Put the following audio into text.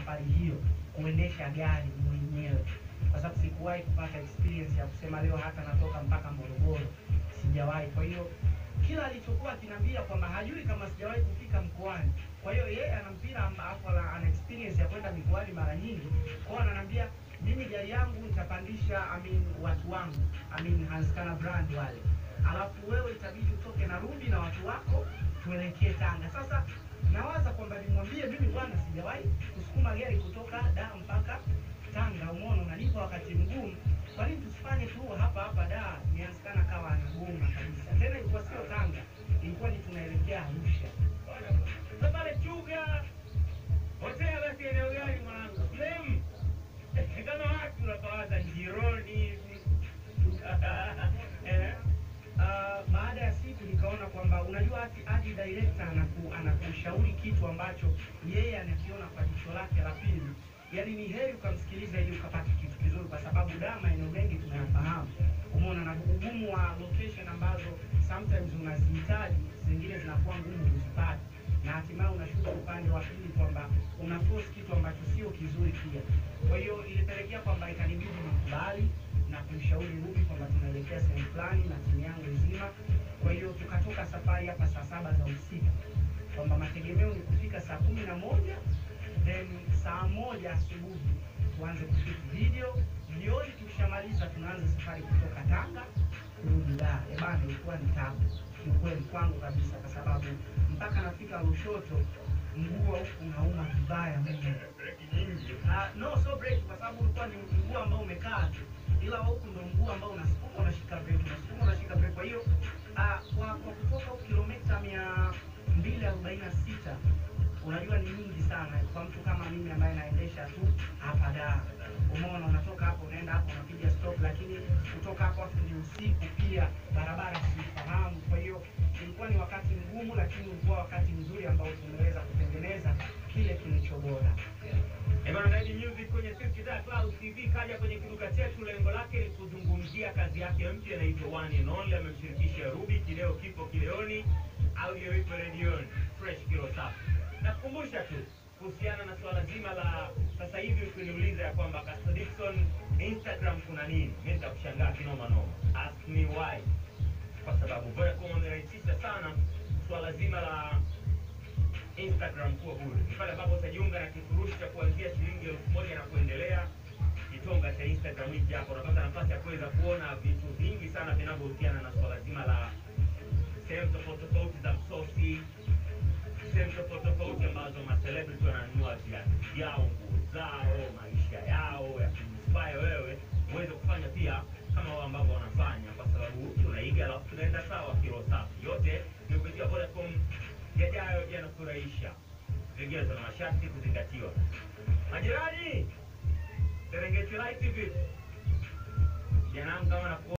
safari hiyo kuendesha gari mwenyewe, kwa sababu sikuwahi kupata experience ya kusema leo hata natoka mpaka Morogoro, sijawahi. Kwa hiyo kila alichokuwa akiniambia kwamba hajui kama sijawahi kufika mkoani. Kwa hiyo yeye ana mpira ambapo ana ana experience ya kwenda mikoani mara nyingi, kwa hiyo ananiambia mimi gari yangu nitapandisha I mean, watu wangu I mean, Hanskana brand wale, alafu wewe itabidi utoke na Ruby na watu wako tuelekee Tanga. Sasa nawaza kwamba nimwambie mimi bwana, sijawahi kusukuma gari kutoka Dar mpaka Tanga, umeona unanipa wakati mgumu. Kwa nini tusifanye tu hapa hapa Dar? Ni Hanskana kawa anagoma kabisa. Tena ilikuwa sio Tanga, ilikuwa ni tunaelekea Arusha. Sasa pale Chuga hotel basi eneo gani mwanangu? Flame. Kama watu unapawaza njironi hivi. Eh. Ah, baada ya siku nikaona kwamba unajua ati adi director anaku, anakushauri kitu ambacho yeye anakiona kwa jicho lake la pili. Yaani ni heri ukamsikiliza ili ukapata kitu kizuri, kwa sababu da maeneo mengi tunayafahamu. Umeona na ugumu wa location ambazo sometimes unazihitaji, zingine zinakuwa ngumu kuzipata, na hatimaye unashuka upande wa pili kwamba una force kitu ambacho sio kizuri pia. Kwa hiyo ilipelekea kwamba ikanibidi nikubali na kumshauri Ruby kwamba tunaelekea sehemu fulani na timu yangu nzima. Kwa hiyo tukatoka safari hapa saa saba za usiku, kwamba mategemeo ni kufika saa kumi na moja then saa moja asubuhi tuanze kushoot video. Jioni tukishamaliza tunaanza safari kutoka Tanga kurudi Dar. Eh bana, ilikuwa ni tabu kiukweli kwangu kabisa, kwa sababu mpaka nafika Lushoto mguu wa huku unauma vibaya mno. Ah, no so break kwa sababu ulikuwa ni mguu ambao umekaa tu, ila wa huku ndo mguu ambao unasukuma unashika break, unasukuma unashika break. Kwa hiyo ah, kwa, kwa kutoka huku kilomita mia mbili arobaini na sita unajua ni nyingi sana kwa mtu kama mimi ambaye naendesha tu hapa Dar. Umeona, unatoka hapo unaenda hapo unapiga stop, lakini kutoka hapo afu ni usiku pia, barabara sifahamu. Kwa hiyo ilikuwa ni wakati mgumu, lakini ulikuwa wakati mzuri ambao tumeweza kutengeneza kile kilicho bora. Eh, bwana Naidi Music kwenye Singida Cloud TV kaja kwenye kiduka chetu, lengo lake ni kuzungumzia kazi yake mpya inaitwa One and Only. Amemshirikisha Ruby, kileo kipo kileoni, audio ipo redioni, fresh kilo safi. Nakukumbusha tu kuhusiana na swala zima la sasa hivi, ukiniuliza ya kwamba Caster Dickson Instagram kuna nini, mimi nitakushangaa kinoma noma. Ask me why, kwa sababu Vodacom wamerahisisha sana swala zima la Instagram kuwa bure. Ni pale ambapo utajiunga na kifurushi cha kuanzia shilingi elfu moja na kuendelea. Kitonga cha Instagram hiki hapo unapata nafasi ya kuweza kuona vitu vingi sana vinavyohusiana na swala zima la sehemu tofauti tofauti za msosi, sehemu tofauti tofauti ambazo macelebrity wananunua viatu vyao, nguo zao, maisha yao ya kuinspire wewe uweze kufanya pia kama wao ambavyo wanafanya, kwa sababu tunaiga alafu tunaenda sawa kilo safi. Yote ni kupitia Vodacom yajayo yanafurahisha. Vigezo na masharti kuzingatiwa. Majirani, Serengeti Live TV, jana kama na